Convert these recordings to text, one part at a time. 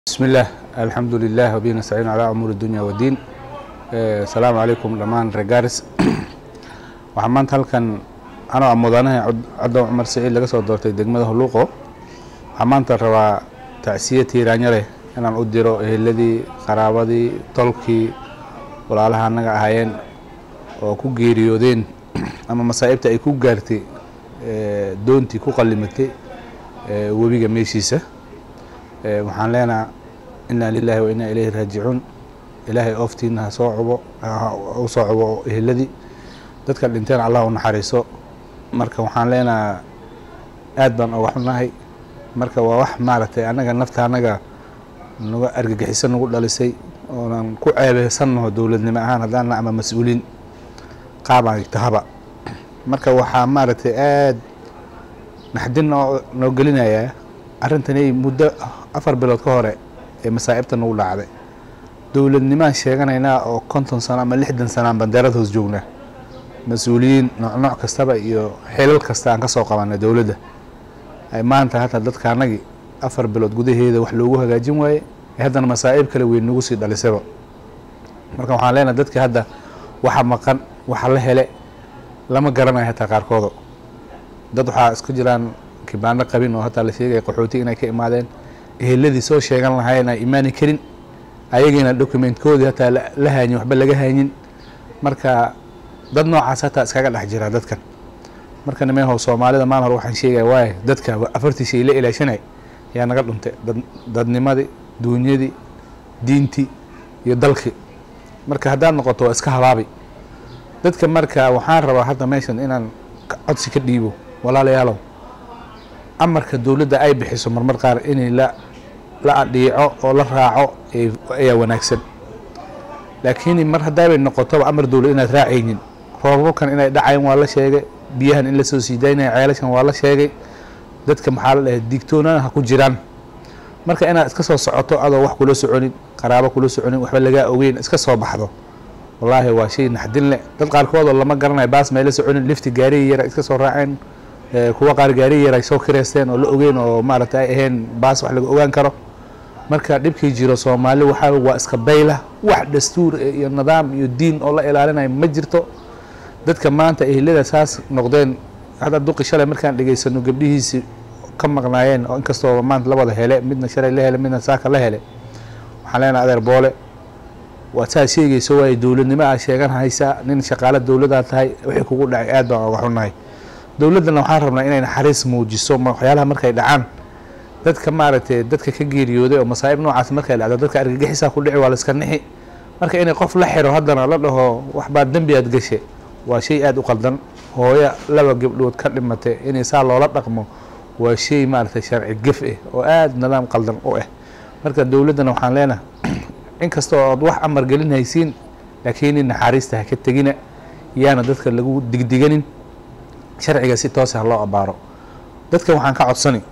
bismi illaah alxamdu lilah wabihi nastaciin calaa umuuri dunya waddiin asalaamu calaykum dhammaan reegaaris waxaa maanta halkan anoo mudanaha caddow cumar siciid laga soo doortay degmada huluuqo waxaa maanta rabaa tacsiye tiiraanyare inaan u diro eheladii qaraabadii tolkii walaalaha annaga ahaayeen oo ku geeriyoodeen ama masaa'ibta ay ku gaartay doontii ku qallimatay webiga meeshiisa waxaan leenaha inaa lilaahi wa inaa ilayhi raajicuun ilaahay ooftiina ha soo cubo u soo cubo eheladii dadka dhinteen allah u naxariiso marka waxaan leenaha aad baan oga xunahay marka waa wax maaragtay annaga nafta annaga naga argagixiso nagu dhalisay oonan ku ceebeysannaho dowladnimo ahaan haddaana ama mas-uuliin qaabaan tahaba marka waxaa maaragtay aad naxdin noo noo gelinayaa arrintani muddo afar bilood ka hore ee masaa'ibta nagu dhacday dowladnimaan sheeganaynaa oo konton sano ama lixdan sano aan bandeerada hoos joognaa mas-uuliyiin nooc nooc kastaba iyo xilal kasta aan ka soo qabanay dowladda ay maanta hata dadka annagii afar bilood gudaheeda wax loogu hagaajin waaye ee haddana masaa'ib kale weyn nagu sii dhalisaba marka waxaan leenahay dadka hadda waxa maqan waxa la hele lama garanayo hataa qaarkooda dad waxaa isku jiraan kibaano qabin oo hataa la sheegaya qaxooti inay ka imaadeen eheladii soo sheegan lahaayeen ay imaani karin ayagiina documentkoodii hataa la haanyin waxba laga haanyin marka dad noocaas hataa iskaga dhex jira dadkan marka nimanyahow soomaalida maalin hore waxaan sheegaya waaye dadka afartii shay la ilaashanay yaa naga dhuntay dadnimadii duunyadii diintii iyo dalkii marka haddaad noqoto waa iska habaabi dadka marka waxaan rabaa hadda meeshan inaan codsi ka dhiibo walaalayaalow amarka dowladda ay bixiso marmar qaar inay la la adhiico oo la raaco ayaa wanaagsan laakiin mar haddaabay noqotoba amar dowlad inaad raacaynin roobabkan inay dhacayn waa la sheegay biyahan in la soo sii daynaya ceelashan waa la sheegay dadka maxaa la dhahay digtoonana ha ku jiraan marka inaad iska soo socoto adoo wax kula soconin qaraabo kula soconin waxba lagaa ogeyn iska soo baxdo wallaahi waa shay naxdin leh dad qaarkoodoo lama garanayo baas may la soconin lifti gaarihi yara iska soo raaceen kuwa qaar gaarihi yar ay soo kireysteen oo la ogeyn oo maaragtay ay ahayn baas wax laga ogaan karo marka dhibkii jiro soomaali waxaa waa iska bayla wax dastuur iyo nidaam iyo diin oo la ilaalinayo ma jirto dadka maanta ehlada saas noqdeen hadda duqi shalay markaan dhegaysano gabdhihiisi ka maqnaayeen oo inkastoo maanta la wada hele midna shalay la hele midna saaka la hele waxaan leenahay adeer boole waad saa sheegayso waayo dowladnimo aa sheegan haysaa nin shaqaale dowladaa tahay wixii kugu dhacay aad baan oga xunnahay dowladdana waxaan rabnaa inay naxariis muujiso waxyaalaha markay dhacaan dadka maaragtay dadka ka geeriyooday oo masaa'ib noocaas markay dhacdo dadka argagixisaa ku dhici waa la iska nixi marka inay qof la xiro haddana la dhaho waxbaa dembi aad gashe waa shay aada u qaldan hooyo laba gabdhood ka dhimatay inay saa loola dhaqmo waa shay maaragtay sharci gef ah oo aada nidaam qaldan u ah marka dowladdana waxaan leenahay inkastoo ood wax amar gelin haysiin laakiin naxariista ha ka tegina yaana dadka lagu digdiganin sharciga si toos ah loo abaaro dadka waxaan ka codsani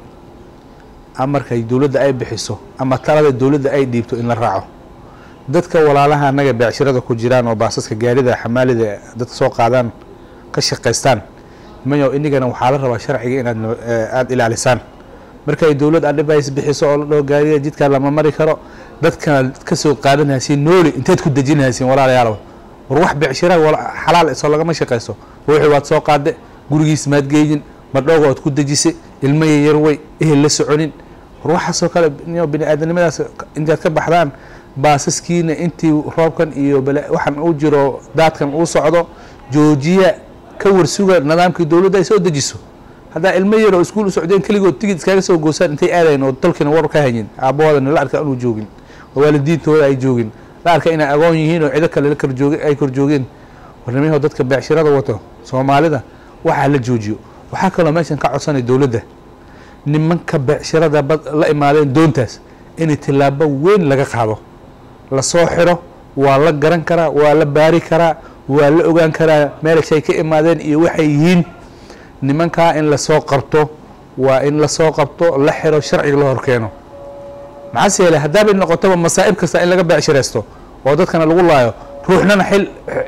amarkay dowladda ay bixiso ama talada dowladda ay dhiibto in la raaco dadka walaalaha annaga beecshirada ku jiraan oo baasaska gaarida xamaalida dadka soo qaadaan ka shaqaystaan nimanyow inigana waxaa la rabaa sharciga inaad aada ilaalisaan markay dowladd adhibays bixiso oo la dhaho gaarida jidkaa lama mari karo dadkana ka soo qaadanaysiin nooli inteed ku dejinaysiin walaalayaalow war wax beecshira xalaal soo lagama shaqayso ruuxii waad soo qaade gurigiis maad geynin madhooga ood ku dejisay ilmo yar way ehel la soconin war waxaasoo kale bini aadanimadaas intaad ka baxdaan baasaskiina intii roobkan iyo waxaan u jiro daadkan uu socdo joojiya ka warsuga nidaamkii dowladda ay soo dejiso haddaa ilmo yar oo iskuul u socdeen keligood tigid iskaga soo goosaan intay aadayn oo dalkiina war ka hayin aabahoodana la arka inuu joogin oo waalidiintooda ay joogin la arka inay agoon yihiin oo cido kale ay kor joogeen warnimyaho dadka beecshirada wato soomaalida waxaa la joojiyo waxaa kaloo meeshan ka codsanay dowladda nimanka beecshirada la imaadeen doontaas inay tillaabo weyn laga qaado lasoo xiro waa la garan karaa waa la baari karaa waa la ogaan karaa meelashay ka imaadeen iyo waxay yihiin nimankaa in lasoo qabto waa in lasoo qabto la xiro sharciga la horkeeno maxaase yeele haddaabay noqotoba masaa'ib kasta in laga beecshiraysto oo dadkana lagu laayo ruuxnana xil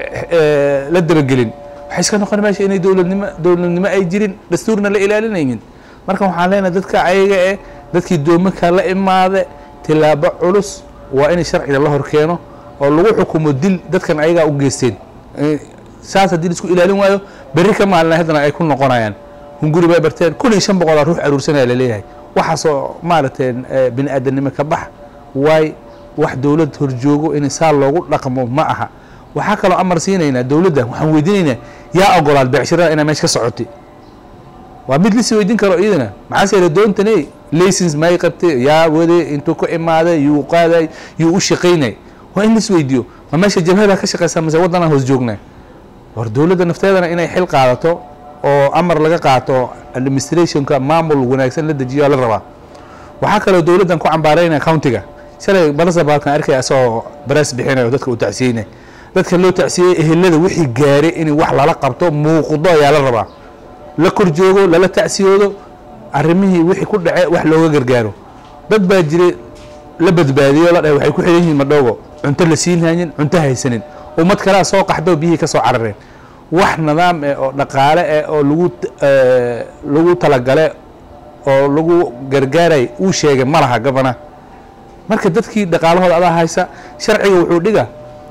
la dabagelin waxay iska noqon meesha inay dowladnimo dowladnimo ay jirin dastuurna la ilaalinaynin marka waxaan leenahay dadka ayaga eh dadkii doomanka la imaade tilaabo culus waa in sharciga la hor keeno oo lagu xukumo dil dadkan ayagaa u geysteen saas haddii laisku ilaalin waayo berri ka maalina haddana ay ku noqonayaan hunguri bay barteen kun iyo shan boqolaa ruux aruursanaya laleeyahay waxaasoo maaragtay bini aadamnimo ka bax waay wax dowlad horjoogo in saa loogu dhaqmo ma aha waxaa kaloo amar siinaynaa dowladda waxaan weydiinaynaa yaa ogolaad becshirada inaa meesha ka socotay waa mid lisi weydiin karo iyadana maxaase yidhi doontane licens may qabtay yaa wade intuu ka imaaday yuu qaaday yuu u shaqaynay waa in lis weydiiyo ma meesha jabhada ka shaqaysaa mase waddanaan hoos joognaa war dowladda nafteedana inay xil qaadato oo amar laga qaato administrationka maamul wanaagsan la dejiyo la rabaa waxaa kaloo dowladdan ku cambaaraynaya countiga shalay balasaba halkan arkaya asagoo baras bixinayo dadka uu tacsiyeynay dadka loo tacsiyey ehelada wixii gaaray in wax lala qabto muuqdo ayaa la rabaa la kor joogo lala tacsiyoodo arrimihii wixii ku dhace wax looga gargaaro dad baa jiray la badbaadiyo la dhahay waxay ku xiran yihiin madhowgo cunto la siin haayin cunto haysanin ummad kalea soo qaxdo biyihii ka soo carareen wax nidaam eh oo dhaqaale eh oo lagu lagu talagale oo lagu gargaaray uu sheegay ma laha gabana marka dadkii dhaqaalahooda adaa haysa sharciga wuxuu dhiga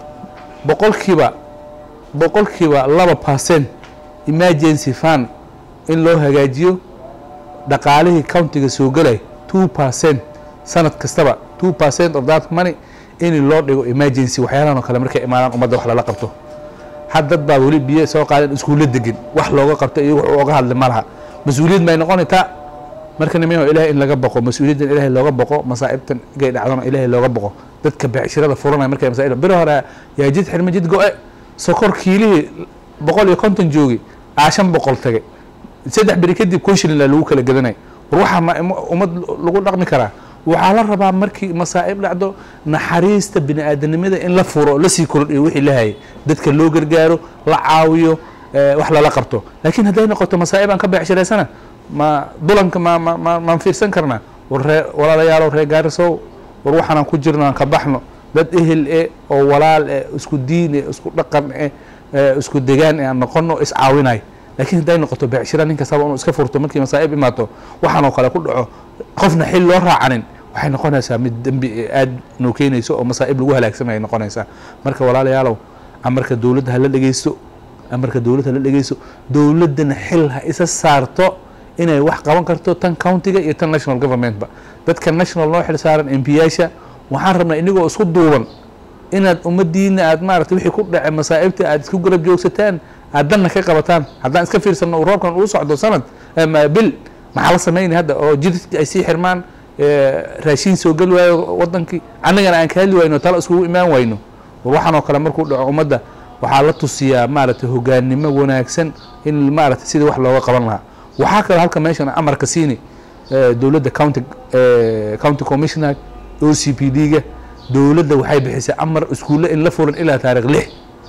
boqolkiiba boqolkiiba laba percent emergency fund in loo hagaajiyo dhaqaalihii countiga soo gelay two percent sanad kastaba two percent of that money in loo dhigo emergency waxyaalahan oo kale markay imaadaan ummadda wax lala qabto had dad baa weli biyo soo qaadeen iskuulla degan wax looga qabto iyo wax uga hadlay ma laha mas-uuliyad may noqonaytaa marka nimayaho ilahay in laga boqo mas-uuliyaddan ilahay looga boqo masaa'ibtan igay dhacdona ilahay looga boqo dadka becshirada furanaya markay masaa'ib biro hore yaa jid xirma jid go-e sokor kiilihii boqol iyo konton joogi aa shan boqol tagay saddex beri kadib kun shilin lagu kala gadanay war waxaa ma ummad lagu dhaqmi karaa waxaa la rabaa markii masaa'ib dhacdo naxariista bini aadanimada in la furo lasii kordhiyo wixii la hayay dadka loo gargaaro la caawiyo wax lala qabto laakiin hadday noqoto masaa'ib aan ka beecshiraysana ma dulanka ma ma ma maan fiirsan karnaa war ree walaalayaalow ree gaarisow war waxaanaan ku jirno aan ka baxno dad ehel e oo walaal e isku diin e isku dhaqan e isku degaan e aan noqono iscaawinay laakiin hadday noqoto beecshira nin kastaba inuu iska furto markii masaa'ib imaato waxaanoo kale ku dhaco qofna xil loo raacanin waxay noqonaysaa mid dembi aad noo keenayso oo masaa'ib lagu halaagsamay ay noqonaysaa marka walaalayaalow amarka dowladda hala dhegeysto amarka dowladda hala dhegeysto dowladdana xil ha isa saarto inay wax qaban karto tan countiga iyo tan national governmentba dadka national noo xil saaran m p yaasha waxaan rabnaa inagoo isku duuban inaad ummadiina aad maarata wixii ku dhace masaa'ibta aad isku garab joogsataan aad danna ka qabataan haddaan iska fiirsanno uu roobkan uu socdo sanad bil maxaa la samaynay hadda oo jidadki ay sii xirmaan raashiin soo geli waayo wadankii annagana aan ka hadli wayno tala iskugu imaan wayno war waxaan oo kale markuu dhaco ummadda waxaa la tusiyaa maaragtay hogaannimo wanaagsan in maaragtay sidii wax looga qaban lahaa waxaa kaloo halka meeshan amarka siini dowladda county county commissioner o c p d-ga dowladda waxay bixisay amar iskuulle in la furan ilaa taarikh lix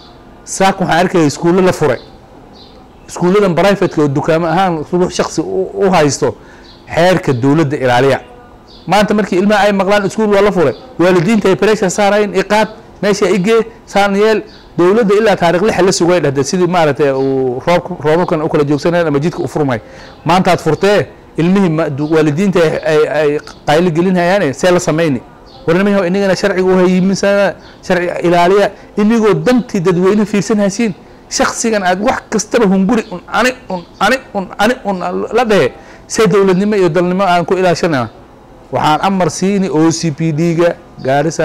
saak waxaan arkaya iskuulle la furay iskuulladan brivateka oo dukaamo ahaan ruux shaksi u haysto xeerka dowladda ilaaliya maanta markii ilmaha ay maqlaan iskuul waa la furay waalidiinta ay pressure saarayn iqaad meesha igee saan yeel dowladda ilaa taarikh lixa la sugay dhahde sidii maaragtay uu roob roobabkan u kala joogsanayaan ama jidka u furmay maantaad furtee ilmihii waalidiinta ay qaylo gelinhayaane see la samayni warnimah inagana sharciga u hayiminsa sharciga ilaaliya inagoo dantii dadweyne fiirsan haysiin shaksigan aad wax kastaba hunguri un ani un ani un ani un la dhehe see dowladnimo iyo dalnimo aan ku ilaashanaa waxaan amar siini o c p d-ga gaarisa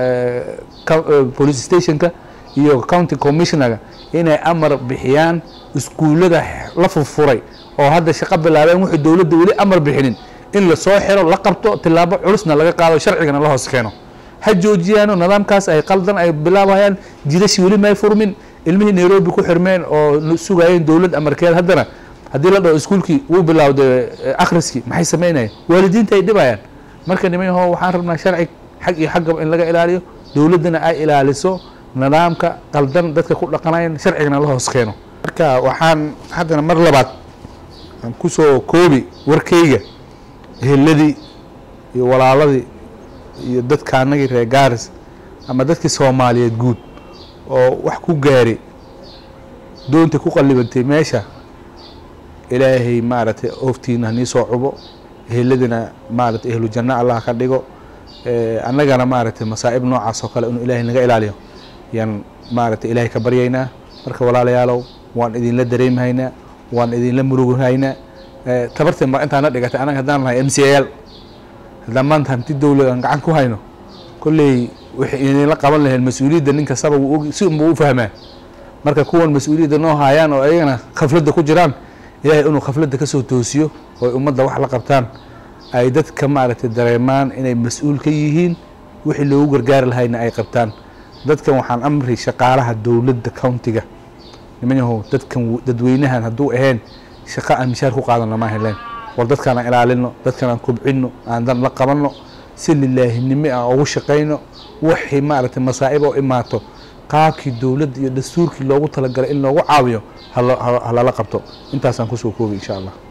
police stationka iyo county commissionerga inay amar bixiyaan iskuullada la furfuray oo hadda shaqo bilaabeen wuxuu dowladda weli amar bixinin in lasoo xiro la qabto tilaabo culusna laga qaado sharcigana la hoos keeno ha joojiyaano nidaamkaas ay qaldan ay bilaabayaan jidashi weli may furmin ilmihii nairobi ku xirmeen oo sugayeen dowlad amarkeed haddana haddii la dhaho iskuulkii wuu bilowday akhriskii maxay samaynayeen waalidiinta ay dhibayaan marka nimanyaho waxaan rabnaa sharci xag iyo xaggaba in laga ilaaliyo dowladdana ay ilaaliso nidaamka qaldan dadka ku dhaqanayan sharcigana la hoos keeno marka waxaan haddana mar labaad aan kusoo koobi warkayga eheladii iyo walaaladii iyo dadka anagii reer gaaris ama dadkii soomaaliyeed guud oo wax ku gaari doonta ku qallibantay meesha ilaahay maaragtay ooftiina hanii soo cubo eheladina maaragtay ehlu janno allah ka dhigo annagana maaragtay masaa'ib noocaas oo kale inuu ilaahay naga ilaaliyo yaan maaragtay ilaahay ka baryaynaa marka walaalayaalow waan idinla dareemhaynaa waan idinla murughaynaa tabarteen baa intaana dhigatay anaga haddaan nahay m c l haddaan maanta hanti dowlad aan gacan ku hayno kolley waxay idinla qaban laheen mas-uuliyadda nin kastaba si unbuu u fahmaa marka kuwan mas-uuliyadda noo haayaan oo ayagana khafladda ku jiraan ilaahay inuu khafladda ka soo toosiyo oo ummadda wax la qabtaan ay dadka maaragtay dareemaan inay mas-uul ka yihiin wixii loogu gargaari lahayna ay qabtaan dadkan waxaan amri shaqaalaha dowladda countiga niman yahow dadkan dadweynahan hadduu ahayn shaqo aan mishaar ku qaadano ma heleen war dadkaan aan ilaalino dadkaan aan kobcino aan dan la qabanno si lilaahinimo aan ugu shaqayno wixii maaragtay masaa'ib oo imaato qaabkii dowladda iyo dastuurkii loogu talagalay in loogu caawiyo halala qabto intaasaan kusoo koobay insha allah